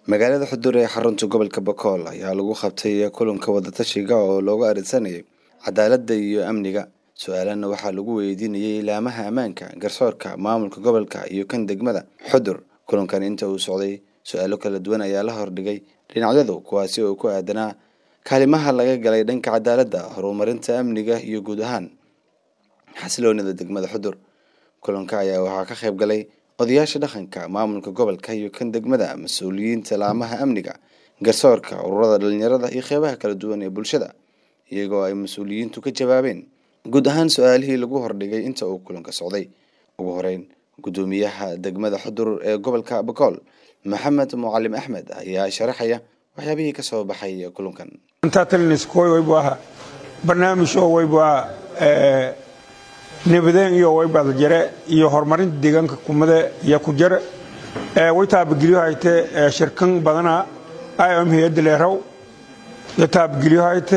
magaalada xudur ee xarunta gobolka bakool ayaa lagu qabtay kulanka wadatashiga oo looga arinsanayay cadaaladda iyo amniga su-aalana waxaa lagu weydiinayay ilaamaha ammaanka garsoorka maamulka gobolka iyo kan degmada xudur kulankan inta uu socday su-aalo kala duwan ayaa la hordhigay dhinacyadu kuwaasi oo ku aadanaa kaalimaha laga galay dhanka cadaaladda horumarinta amniga iyo guud ahaan xasiloonida degmada xudur kulanka ayaa waxaa ka qayb galay odayaasha dhaqanka maamulka gobolka iyo kan degmada mas-uuliyiinta laamaha amniga garsoorka ururada dhalinyarada iyo qeybaha kala duwan ee bulshada iyagoo ay mas-uuliyiintu ka jawaabeen guud ahaan su-aalihii lagu hordhigay inta uu kulanka socday ugu horeyn guddoomiyaha degmada xudur ee gobolka bakool maxamed mucalim axmed ayaa sharaxaya waxyaabihii kasoo baxay kulankan intaataliniskuwaywaybaa barnaamij oo waybaa nabadeen iyo waybaad jare iyo horumarinta deegaanka kumade iyo ku jare way taabageliyo hayte shirkan badana iom hay-adda leeraw iyo taabageliyo hayte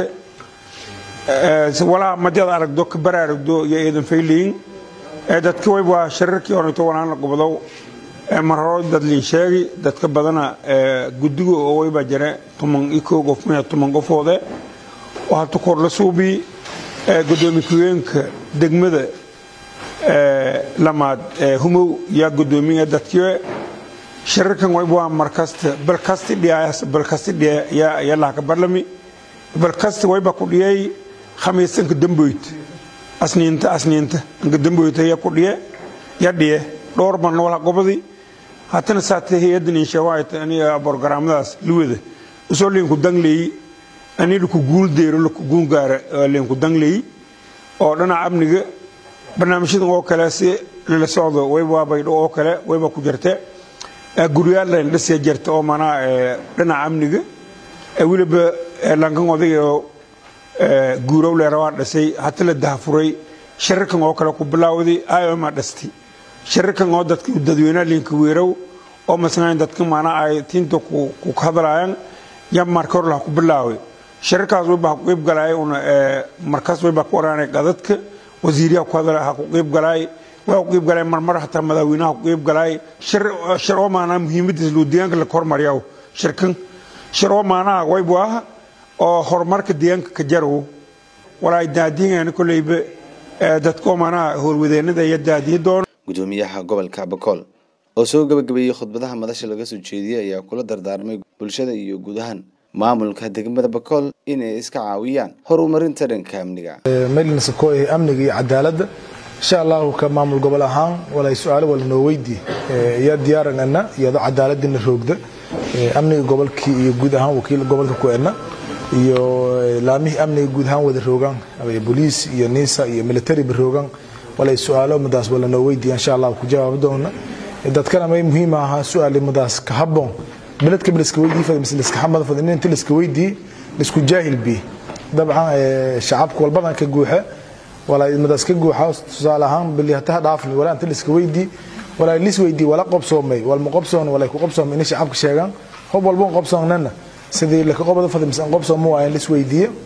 walaha madyada aragdo ka baraaragdo iyo eedan fayleyin dadka waybaa shirarkii horeto wanaana gobodow marhoro dadliin sheegi dadka badana guddiga oo waybaa jare tuman iyo koo qof maya tuman qofoode oo hata korla suubii gudoomiye ku-geenka degmada lamaad humow yaa gudoomiya dadkii shirarkan waybaa markasta balkasti dhiyaas balkasti dhiya yaa yalaha ka barlami balkasti wayba ku dhiyay khamiisanka damboyt asniinta asniinta anka damboyta yaa ku dhiye ya dhiye dhowr ban wala gobadi hatana saate hay-addan inshawaayta aniga borogaraamadaas luwada usoo liinku dangleeyi ani laku guul deero laku guul gaara liinku dangleeyi oo dhinaca amniga barnaamijyadan oo kale si lala socdo wayba baydho oo kale wayba ku jirte guryaal layn dhisee jirta oo manaa dhinaca amniga weliba lankan odayga oo guurow leerawaa dhisay hata la dahafuray shirarkan oo kale ku bilaawday ioma dhistay shirarkan oo dadka dadweynaha liinka weerow oo masnayn dadka manaa ay tiinta ku hadlaayaan ya marka hor laha ku bilaaway shirarkaas wayba ha ku qeyb galaay una markaas wayba ku oraanay qadadka wasiiryaha ku hadla ha ku qeyb galaay waa ku qeyb galaay marmar hataa madaaweynaha ku qeyb galaay shir oo maanaa muhiimadiis loo deegaanka la kormaryaw shirkan shir oo maanaha waybu ah oo horumarka deegaanka ka jarow walaay daadiingana koleyba dadka oo maanaha howlwadeenada iyo daadiyi doona gudoomiyaha gobolka bakool oo soo gabagabeeyey khudbadaha madasha laga soo jeediyey ayaa kula dardaarmay bulshada iyo guud ahaan maamulka degmada bakool inay iska caawiyaan horumarinta dhanka amniga maylinsakoy amniga iyo cadaaladda insha allahu ka maamul gobol ahaan walay su-aalo wala noo weydii iyo diyaaranana iyadoo cadaaladina roogda amniga gobolkii iyo guud ahaan wakiil gobolka ku ena iyo laamihii amniga guud ahaan wada roogaan boliis iyo nisa iyo militariba roogaan walay su-aalo madaas wala noo weydiiya insha allah ku jawaabi doona dadkana may muhiim ahaa su-aali madaas ka haboon beledka liska weydii fad mise liska xamad fad in inta liska weydii lisku jaahil bi dabcan shacabka walbadan ka guuxa walaa madaas ka guuxa tusaale ahaan bili hataha dhaafni walaa inta liska weydii walaa lis weydii wala qobsoomay walma qobsoon walay ku qobsoomay in shacabka sheegaan hob walba qobsoonnana sidii laka qobada fad mise qobsooma waayan lis weydiiye